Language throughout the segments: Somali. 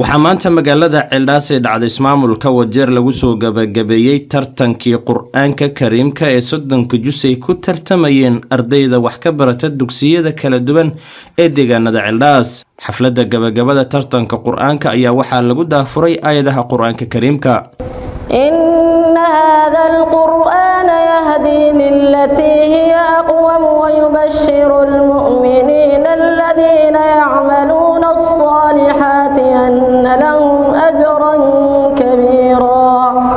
waxaa maanta magaalada ceeldhaas ee dhacda ismaamulka wajeer lagu soo gabagabeeyey tartankii qur-aanka kariimka ee soddonka jus ay ku tartamayeen ardayda wax ka barata dugsiyada kala duwan ee deegaanada ceeldhaas xafladda gabagabada tartanka qur-aanka ayaa waxaa lagu daafuray aayadaha qur-aanka kariimka إن هذا القرآن يهدي للتي هي أقوم ويبشر المؤمنين الذين يعملون الصالحات أن لهم أجرا كبيرا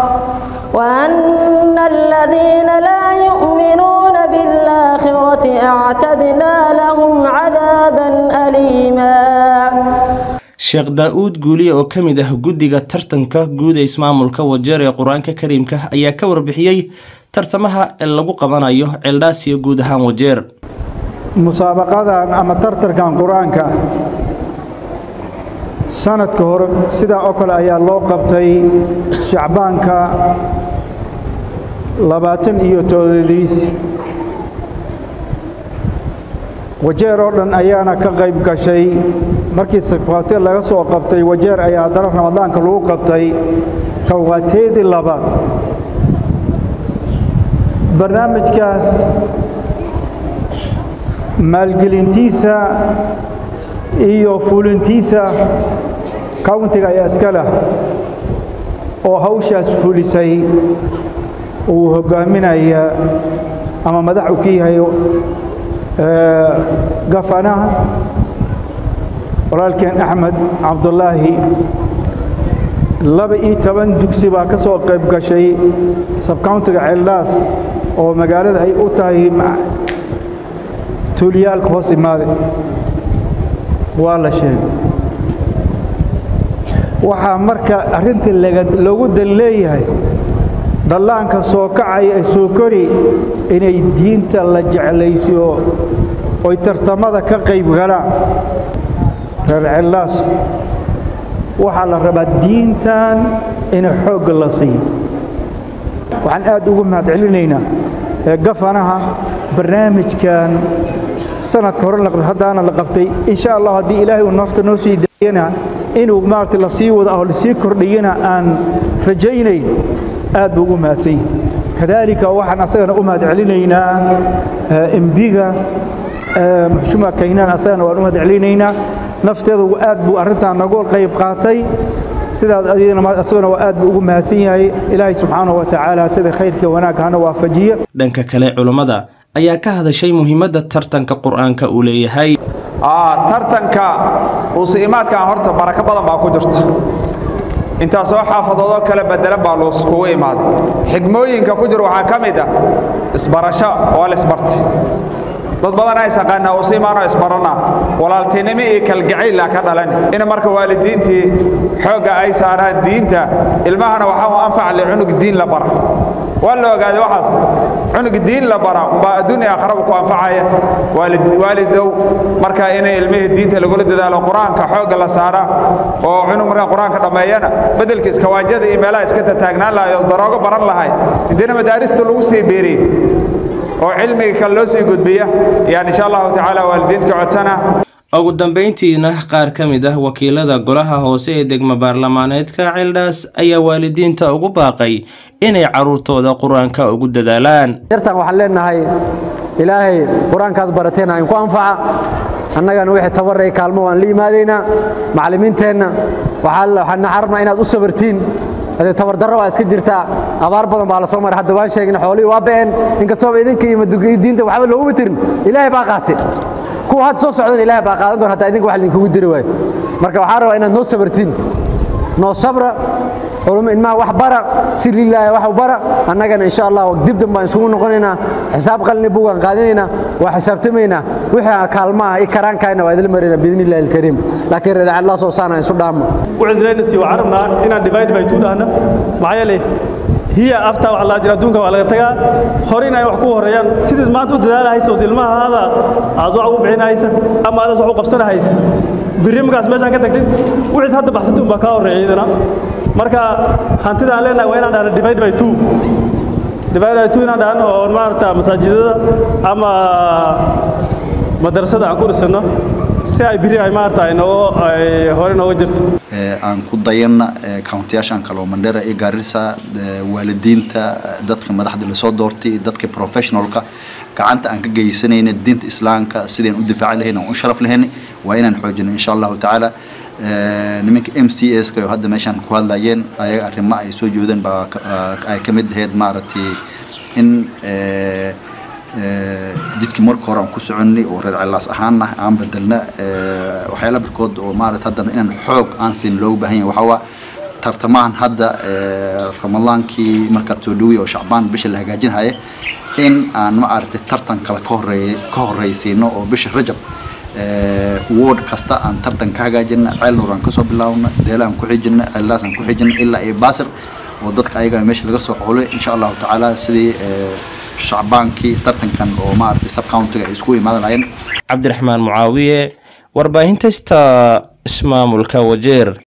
وأن الذين لا يؤمنون بالآخرة أعتدنا لهم عذابا أليما sheekh daa-uud guuliye oo ka mid ah guddiga tartanka guud ee ismaamulka wajeer ee qur-aanka kariimka ayaa ka warbixiyey tartamaha ee lagu qabanayo ceeldhaas iyo guud ahaan wajeer musaabaqadan ama tartankan qur-aanka sanadka hore sidaa oo kale ayaa loo qabtay shacbaanka labaatan iyo toodadiis wajeer oo dhan ayaana ka qayb gashay markii sakwaate laga soo qabtay wajeer ayaa haddana ramadaanka lagu qabtay tawaateedii labaad barnaamijkaas maalgelintiisa iyo fulintiisa countiga ayaa iska leh oo hawshaas fulisay uu hoggaaminaya ama madax u ka yahay gafanaha walaalkeen axmed cabdulaahi laba iyo toban dugsi baa ka soo qayb gashay sabcountiga ceeldhaas oo magaalada ay u tahay tuuliyaalka hoos imaade waa la sheegay waxaa marka arrintii loogu dan leeyahay dhallaanka soo kacaya ee soo kori inay diinta la jeclaysiyo oy tartamada ka qayb galaan reer ceellaas waxaa la rabaa diintan in xoogga la siiyo waxaan aad ugu mahad celinaynaa ee gafanaha barnaamijkan sanadka hore haddaana la qabtay insha allah haddii ilaahay uu nafta noo sii daayana inuu maarata la sii wada oo lasii kordhiyana aan rajaynayn aad buu ugu mahadsan yahay kadaalika waxaan asagana u mahad celinaynaa embiga muxshuma kaynaan asagana waan u mahad celinaynaa nafteedu aad buu arrintan nagu qayb qaatay sidaas asaguna waa aad buu ugu mahadsan yahay ilaahay subxaanahu wa tacaala sida khayrkii wanaag hana waafajiya dhanka kale culummada ayaa ka hadashay muhiimadda tartanka qur-aanka uu leeyahay tartanka uusiimaadkan horta barako badan baa ku jirta intaasoo xaafadoodoo kale bedelan baa luuskugu imaaday xigmooyinka ku jir waxaa ka mid ah isbarasho waa la isbarti dad badanaa isaqaanaa usiimaanoo isbaranaa walaaltinimo iyo kalgacayla ka dhalan in marka waalidiintii xoogga ay saaraan diinta ilmahana waxaa u anfaca le cunug diin la bara waa la ogaaday waxaas cunug diin la bara umbaa adduunya akhraba ku anfacaya waalidow marka inay ilmihii diinta lagula dadaalo qur-aanka xoogga la saara oo cunug markaa qur-aanka dhammeeyana beddelka iskawaajyada iyo meelaha iska tataagnaan lahay oo daroogo baran lahay intiina madaarista lagu sii beeriyey oo cilmiga kale loo sii gudbiya yaan insha allahu tacaala waalidiinta ka codsana ugu dambeyntiina qaar ka mid ah wakiilada golaha hoose ee degmo baarlamaaneedka ceeldhaas ayaa waalidiinta ugu baaqay inay carruurtooda qur-aanka ugu dadaalaan yartan waxaan leenahay ilaahay qur-aankaad barateena inku anfaca annagana wixii tabarray kaalmo waan la yimaadaynaa macallimiinteenna waxaana xarabnaa inaad u sabartiin hadee tabardarro baa iska jirtaa abaar badan baa la soo maray hadda waan sheegna xoolihii waa ba'een inkastooba idinka iyo diinta waxba looguma tirin ilaahay baa qaatay kuwa hadda soo socdan ilaahay baa qaadan doon hataa idinka wax idinkugu diri waayo marka waxaan rabaa inaad noo sabartiin noo sabra culummo ilmaha wax bara si lilaahi wax u bara annagana insha allah dibdan baan isugu noqonaynaa xisaab qalni buugaan qaadanaynaa waa xisaabtamaynaa wixii kaalmaha i karaankayna waa idil marina biidni illahi alkariim laakiin reer allah soo saana isu dhaamo ucizlaynasi waxaan rabnaa inaan divide by two dhahna maxaa yeelay hiya aftaa wax laa jira adduunka waa laga tagaa hore in ay wax ku horeeyaan sidiis maanta u dadaalahaysa oo ilmaha aada aad wax ugu bixinahaysa ama aadaas wax u qabsanahaysa birri markaas meeshaan ka tagtid wixiis hadda baxsatay unbaa kaa horreeya iyadana marka hantida aan leenahay waa inaan dhahna divide by two divide by two inaan dhahno oo maaragta masaajidada ama madrasada aan ku dhisano si ay biri ay maarata ay nooga ay hore nooga jirto aan ku dayanna countiyaashan kaloo mandhera iyo gaarisa waalidiinta dadka madaxda lasoo doortay dadka professionalka gacanta aan ka geysanayna diinta islaamka sideen u difaaci lahayn aan u sharaf lahayn waa inaan xoojino insha allahu tacaala nimanka m c s ka oo hadda meeshaan ku hadlayeen ayaga arrimo ay soo jeedeen baa ay ka mid ahayd maaragtay in jidkii marka hore aan ku soconnay oo reer cilaas ahaanna aan bedelna waxyaala barkood oo maarata haddana inaan xoog aan siin loogu baahan yahay waxaa waa tartamahan hadda ramadaankii markaad soo dhowey oo shacbaan bisha la hagaajinhaya in aan maaragtay tartan kale ka horeey ka horreysiino oo bisha rajab ward kasta aan tartan ka hagaajina ceel nuur aan kasoo bilaabno deela aan ku xijina ceellaas aan ku xijina ilaa iyo baasir oo dadka ayaga meesha laga soo xulay insha allahu tacaala sidii shacbaankii tartankan oo maaragtay subcountiga ay isku imaadan lahayn cabdiraxmaan mucaawiye warbaahinta sta ismaamulka wajeer